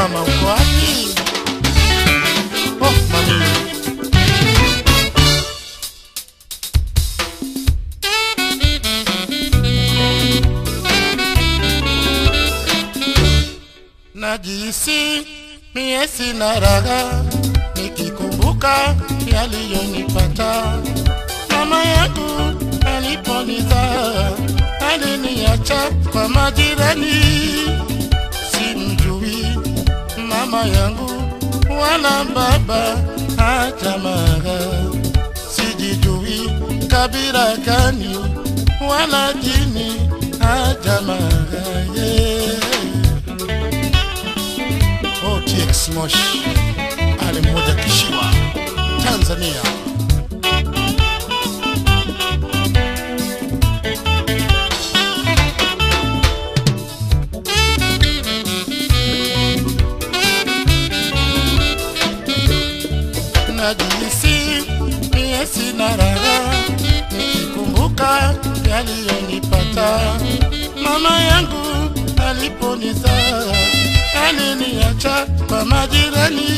mama uko wapi? Oh, mami. Najisi mie sina raha nikikumbuka yaliyonipata. Mama yangu aliponizaa aliniacha kwa majirani, simjui mama yangu wala baba hata mara, sijijui kabila gani wala dini hata mara yeah. OTX Moshi Ali mmoja Kishiwa Tanzania. Najihisi mie sina raha nikikumbuka yaliyonipata mama yangu aliponizaa aliniacha kwa majirani,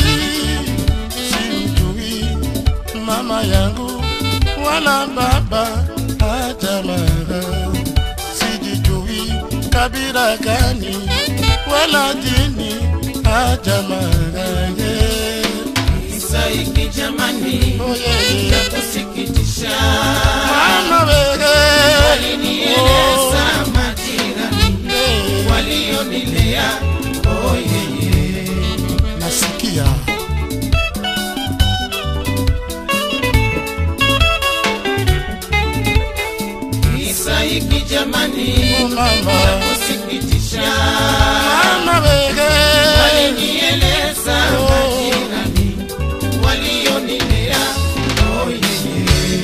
simjui mama yangu wala baba hata mara, sijijui kabila gani wala dini hata mara yeah. Kisa hiki jamani Oh, yeah, yeah. cha kusikitisha, Mama wewe walinieleza majirani yeah. walionilea, oh yeye nasikia kisa hiki jamani Oh, mama cha kusikitisha, mama wewe walinieleza Oh. majirani walionilea, oh yeye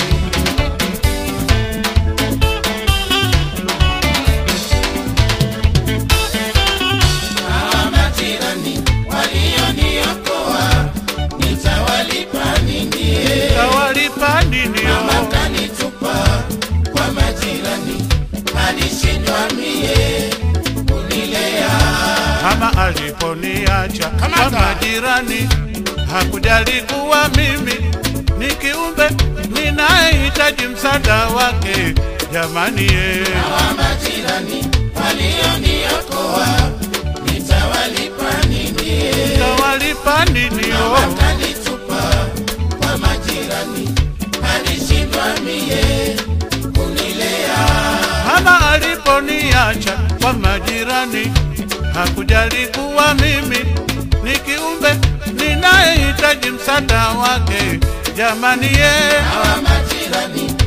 hawa majirani walioniokoa, nitawalipa nini? Tawalipa nini Mama kanitupa kwa majirani, alishindwa mie kunilea. Mama aliponiacha kwa Kamata. majirani, hakujali kuwa mimi ni kiumbe ninayehitaji msaada wake. Jamani ye, Hawa majirani walioniokoa, nitawalipa nini? tawalipa nini Mama oh? kanitupa kwa majirani, alishindwa mie kunilea. Mama aliponiacha kwa majirani, hakujali kuwa mimi ni kiumbe ninayehitaji msaada wake. Jamani ye, Hawa majirani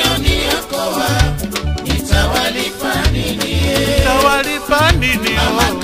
walioniokoa, nitawalipa nini? tawalipa nini Mama oh?